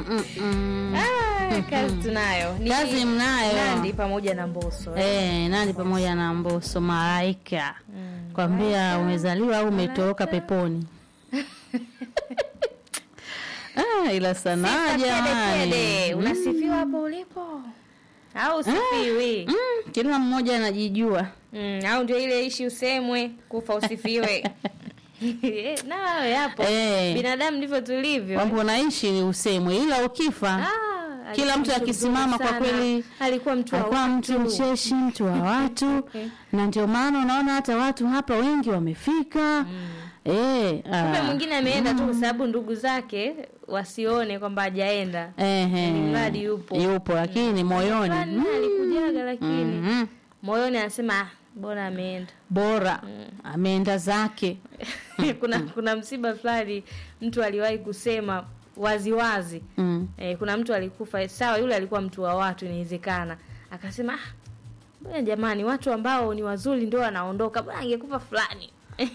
mm, mm. Ah, kazi tunayo Ni Kazi mnayo. Nandi pamoja na Mbosso Eh, Nandi pamoja na Mbosso malaika kwambia umezaliwa au umetoroka peponi ah, ila sanaa Sifa tele tele. jamani unasifiwa hapo ulipo au usifiwi mm, kila mmoja anajijua mm, au ndio ile ishi usemwe kufa usifiwe Eh, nayo yapo Eh. binadamu ndivyo tulivyo kwamba unaishi ni usemwe ila ukifa Ah, Kila alikuwa mtu mtu akisimama mzuri kwa sana. kweli alikuwa mtu wa alikuwa mtu watu. mcheshi mtu wa watu na ndio maana unaona hata watu hapa wengi wamefika eh, kumbe ah, mwingine ameenda tu kwa sababu ndugu zake wasione kwamba hajaenda ehe, Ni mradi yupo. yupo lakini moyoni Fulani alikujaga lakini mhm, moyoni anasema "Ah, bora ameenda bora ameenda zake kuna kuna msiba fulani mtu aliwahi kusema waziwazi mm. eh, kuna mtu alikufa sawa yule alikuwa mtu wa watu inawezekana akasema ah, bwana jamani watu ambao ni wazuri ndio wanaondoka bwana angekufa fulani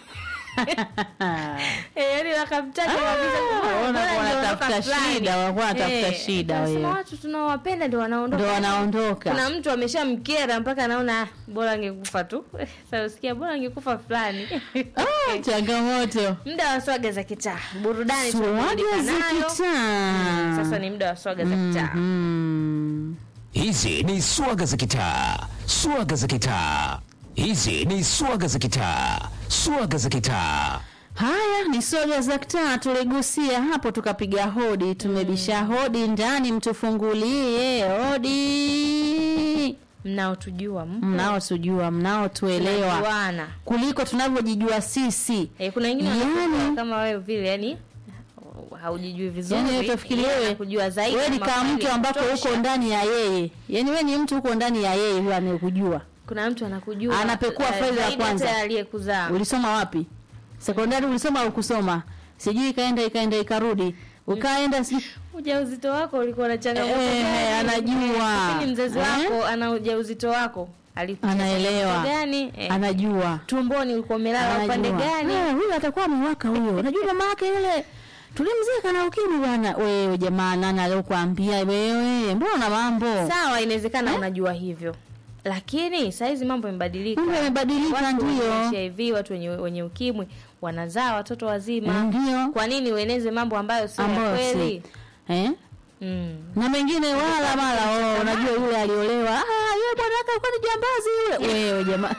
Eh, yaani wakamtaja kabisa kwamba ona bora wanatafuta angeondoka fulani. shida, walikuwa wanatafuta Eh, shida akasema wewe. watu tunaowapenda ndio wanaondoka ndo wanaondoka kuna mtu ameshamkera mpaka anaona "Ah, bora angekufa tu sasa usikia bora angekufa fulani ah, changamoto muda wa swaga za kitaa burudani swaga tunaburudika za nayo. kitaa sasa ni muda wa swaga za kitaa Mhm. Hizi ni swaga za kitaa, swaga za kitaa. Hizi ni swaga za kitaa, swaga za kitaa. Haya ni soga za kitaa, tuligusia hapo, tukapiga hodi, tumebisha hodi ndani, mtufungulie hodi. mnaotujua mpo. Mnaotujua, mnaotuelewa Tunajuana. kuliko tunavyojijua sisi. Eh, kuna wengine Yani- wanakuwa kama wewe vile yani haujijui vizuri Yani wewe utafikiri yeye wewe anakujua zaidi wewe ni kama kama fulani mtu ambako kutosha. uko ndani ya yeye, yani wewe ni mtu uko ndani ya yeye, huyo anayekujua. kuna mtu anakujua Anapekua eh, faili la zaidi kwanza. hata aliyekuzaa Ulisoma wapi? Sekondari ulisoma au kusoma? Sijui ikaenda ikaenda ikarudi. Ukaenda si ujauzito wako ulikuwa na changamoto Eh, gani? anajua. Kipindi mzazi Eh? wako ana ujauzito wako alikuwa Anaelewa. gani eh, anajua. tumboni ulikuwa umelala upande Anajua. gani Eh, huyu atakuwa amewaka huyo. Unajua mama yake yule tulimzika na ukimwi bwana. Wewe jamaa nani aliyokuambia wewe? Mbona mambo? sawa inawezekana unajua hivyo lakini saizi mambo yamebadilika Mambo yamebadilika, Watu wenye ndio. HIV watu wenye, wenye ukimwi wanazaa watoto wazima Ndio. kwa nini ueneze mambo ambayo sio ya Ambayo si. kweli Eh? mm. Na mengine wala mala oh, unajua yule aliolewa. Ah, yule bwana wake alikuwa ni jambazi yule. Wewe jamaa.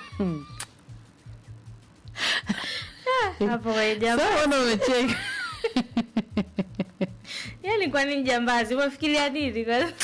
hapo kwenye jambo Sasa ndo umecheka. yani kwa nini jambazi umefikiria nini Kwa-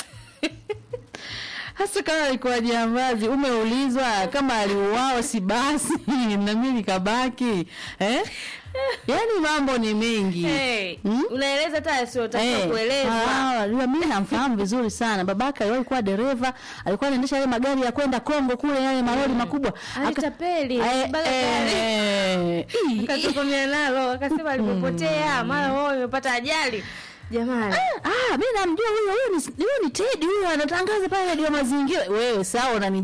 hasa kama alikuwa jambazi umeulizwa kama aliuao si basi na mimi nikabaki eh? yaani mambo ni mengi hey, Hmm? unaeleza hata asiotakiwa Eh, kuelezwa ah, unajua mimi namfahamu vizuri sana babake aliwahi kuwa dereva alikuwa anaendesha yale magari ya kwenda Kongo kule yale malori makubwa Aka- alitapeli Eh, alibaga gari. eh, ii, akatokomea nalo akasema alipopotea mara wao imepata ajali jamani ah, mi namjua huyo huyo ni, huyo ni Teddy huyo anatangaza pale redio mazingira wewe sawa unani